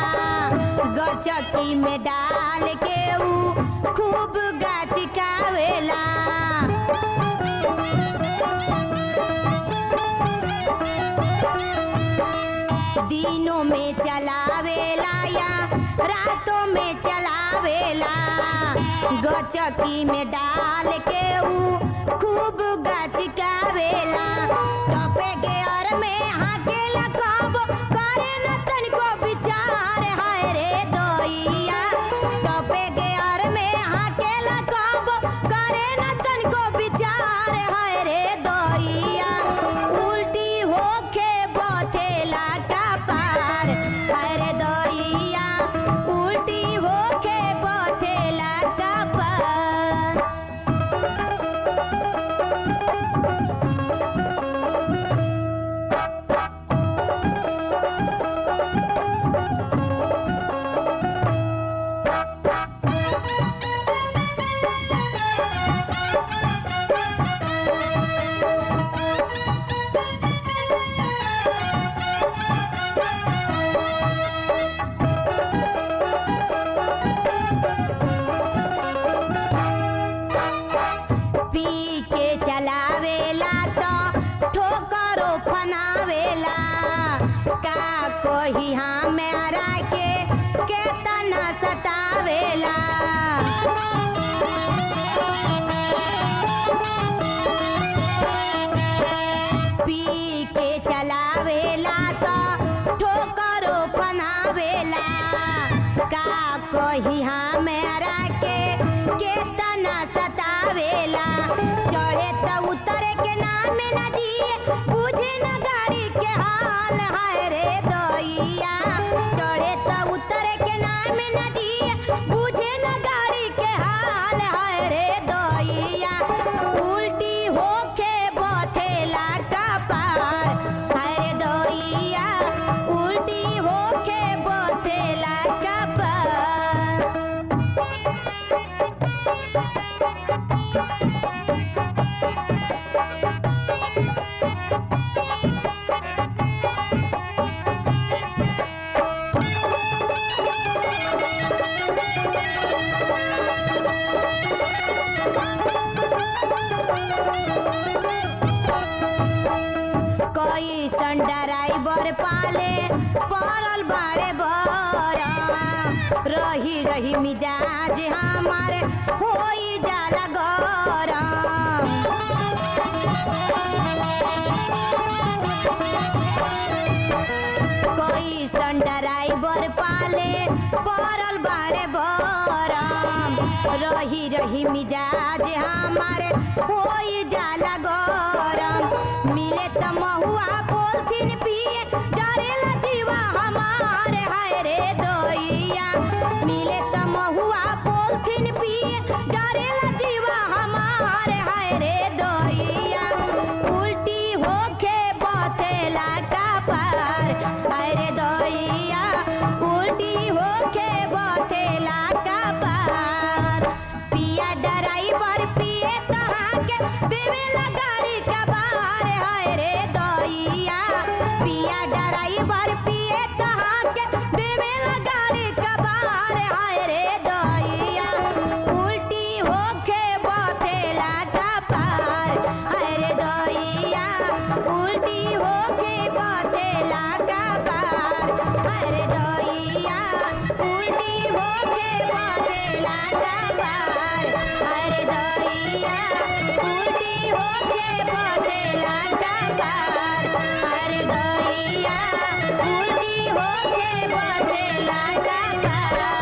गचकी में डाल के ऊ खूब गाछिकावेला दिनों में चलावेला या रातों में चलावेला गचकी में डाल के ऊ खूब गचकावेला टपे के और में हाकेला कब करे न तनिको विचार हाय रे दोइया टपे के और में हाकेला कब करे न तनिको विचार हाय रे दोइया उल्टी होके बथेला का पार हाय रे दोइया उल्टी होके बथेला का पार पी के चलावेला तो ठोकरो फनावेला का कोही हमारा के केतना सतावेला पी के चलावेला तो ठोकरो फनावेला का कोही हमारा के केतना सतावेला चढ़े त उतरे के नाम न जिए बुझे न गाड़ी के हाल हाय रे दैया चढ़े त उतरे के नाम न जिए बुझे न गाड़ी के हाल हाय रे दैया उल्टी होके बथेला का पार हाय रे दैया उल्टी होके बथेला का पार कोई सन ड्राइवर पाले पड़ल बारे बरा रही रही मिजाज हमारे होई जाला गरम कोई सन ड्राइवर पाले पड़ल बारे बरम रही रही मिजाज हमारे होई जाला गरम मिले त महुआ पोलथिन पिए जरेला जीवा हमारे हाय रे दोइया मिले त महुआ पोलथिन पिए जरेला जीवा हमारे हाय रे दोइया उल्टी होके बथेला का पार हाय रे दोइया उल्टी होके बथेला का पार पिया ड्राइवर पिए तहाँ के देवेला गाड़ी का बार हाय रे दोइया पिया ड्राइवर पिए तहाँ के देवेला गाड़ी का बार हाय रे दोइया उल्टी होके बथेला का पार हाय रे दोइया उल्टी होके बथेला का पार हाय रे दोइया उल्टी होके बथेला का पार हाय रे दोइया उल्टी होके बथेला का पार हाय रे दोइया उल्टी होके बथेला का पार